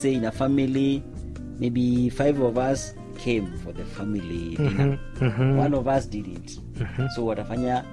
say in a family maybe five of us came for the family dinner Mhm, mhm. one of us didn't so watafanya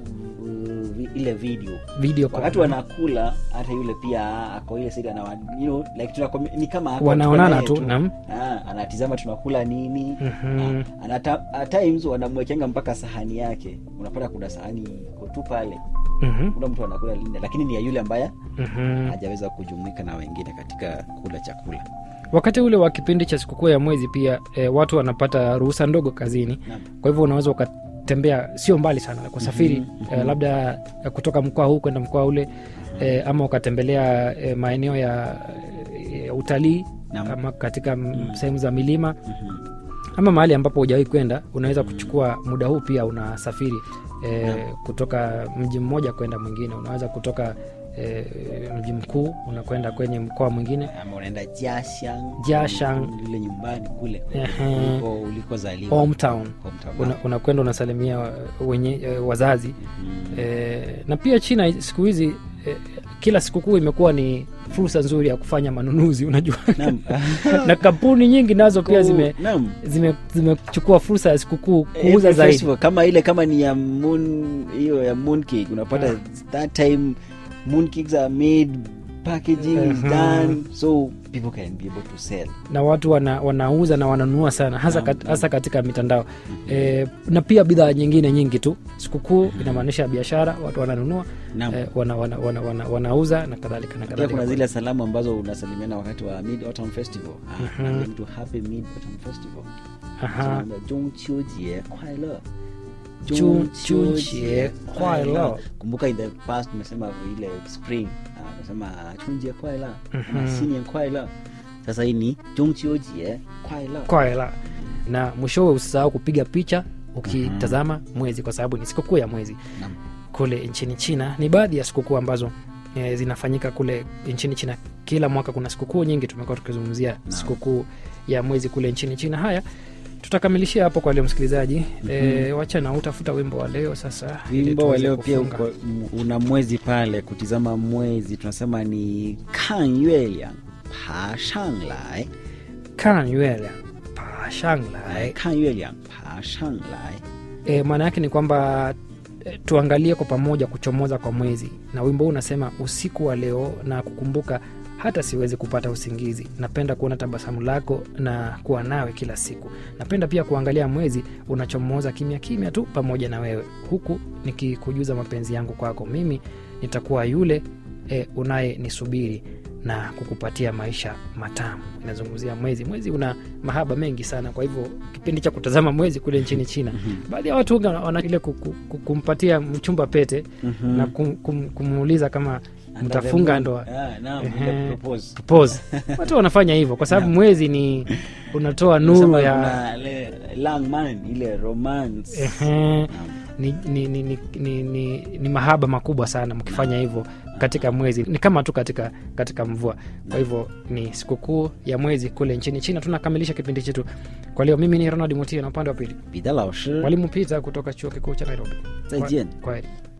uh, vi- ile video video call. wakati wanakula hata yule pia ako ile side anawa you know, like tunakomi- ni kama ako Wanaonana tuko tu, naye naam. Ah, anatizama tunakula nini Mhm. Ah, anata, at times wanamwekenga mpaka sahani yake unapata kuna sahani iko tu pale Mhm, kuna mtu anakula linde lakini ni ya yule ambaye mhm. hajaweza kujumuika na wengine katika kula chakula wakati ule wa kipindi cha sikukuu ya mwezi pia e, watu wanapata ruhusa ndogo kazini Naam. kwa hivyo unaweza ukatembea sio mbali sana kusafiri Mhm, e, labda e, kutoka mkoa huu kwenda mkoa ule e, ama ukatembelea e, maeneo ya e, utalii Naam. ama katika mm. sehemu za milima Mhm. ama mahali ambapo hujawahi kwenda unaweza kuchukua muda huu pia unasafiri e, kutoka mji mmoja kwenda mwingine unaweza kutoka e, mji mkuu unakwenda kwenye mkoa mwingine ama unaenda Jiashang Jiashang. ile nyumbani kule Ehe. uliko ulikozaliwa hometown Hometown. Una- unakwenda unasalimia wenye e, wazazi Mhm. e, na pia china siku hizi e, kila sikukuu imekuwa ni fursa nzuri ya kufanya manunuzi unajua Naam. na kampuni nyingi nazo pia Ko- zime naam. zime- zimechukua fursa ya sikukuu Every kuuza zaidi festival, kama ile kama ni ya moon hiyo ya moon cake unapata Ah. that time moon cakes are made packaging is Mhm. done so people can be able to sell na watu wana, wanauza na wananunua sana hasa, Naam, kat, naam. hasa katika mitandao e, na pia bidhaa nyingine nyingi tu sikukuu inamaanisha biashara watu wananunua Naam. e, wana, wana, wana, wana, wanauza na kadhalika na pia kuna kadhalika zile salamu ambazo unasalimiana wakati wa mid autumn festival ah, Mhm. I'm to happy mid autumn festival Aha. Tunaambia, 中秋节快乐中秋节快乐 kumbuka in the past tumesema ile spring ah, tumesema chunjie kwaila Mhm. sinien kwaila sasa hii ni 中秋节快乐 kwa hela na mwishowe usisahau kupiga picha ukitazama mwezi kwa sababu ni sikukuu ya mwezi Naam. kule nchini china ni baadhi ya sikukuu ambazo e, zinafanyika kule nchini china kila mwaka kuna sikukuu nyingi tumekuwa tukizungumzia sikukuu ya mwezi kule nchini china haya tutakamilishia hapo kwa leo msikilizaji mm-hmm. e, wacha na utafuta wimbo wa leo sasa ili wimbo wa tuweze leo pia kufunga. uko, m- una mwezi pale kutizama mwezi tunasema ni kan yue liang pa shang lai kan yuele pa shang lai kan yue liang pa shang lai e, maana yake ni kwamba e, tuangalie kwa pamoja kuchomoza kwa mwezi na wimbo huu unasema usiku wa leo na kukumbuka hata siwezi kupata usingizi napenda kuona tabasamu lako na kuwa nawe kila siku napenda pia kuangalia mwezi unachomoza kimya kimya tu pamoja na wewe huku nikikujuza mapenzi yangu kwako mimi nitakuwa yule e, unaye nisubiri na kukupatia maisha matamu inazungumzia mwezi mwezi una mahaba mengi sana kwa hivyo kipindi cha kutazama mwezi kule nchini china baadhi ya watu wana wana ile ku- ku- ku- kumpatia mchumba pete Mhm. na kum, kum, kumuuliza kama Under the mtafunga moon. ndoa Ah, naam, Ehe. ile propose. pose watu wanafanya hivyo kwa sababu Naam. mwezi ni unatoa nuru Unasema ya kuna ile lang man ile romance Ehe. Naam. ni, ni, ni, ni, ni, ni, ni mahaba makubwa sana mkifanya hivyo katika mwezi ni kama tu katika katika mvua kwa hivyo ni sikukuu ya mwezi kule nchini china tunakamilisha kipindi chetu kwa leo mimi ni ronald mutia na upande wa pili 彼得老师 mwalimu pita kutoka chuo kikuu cha nairobi 再见 kwaheri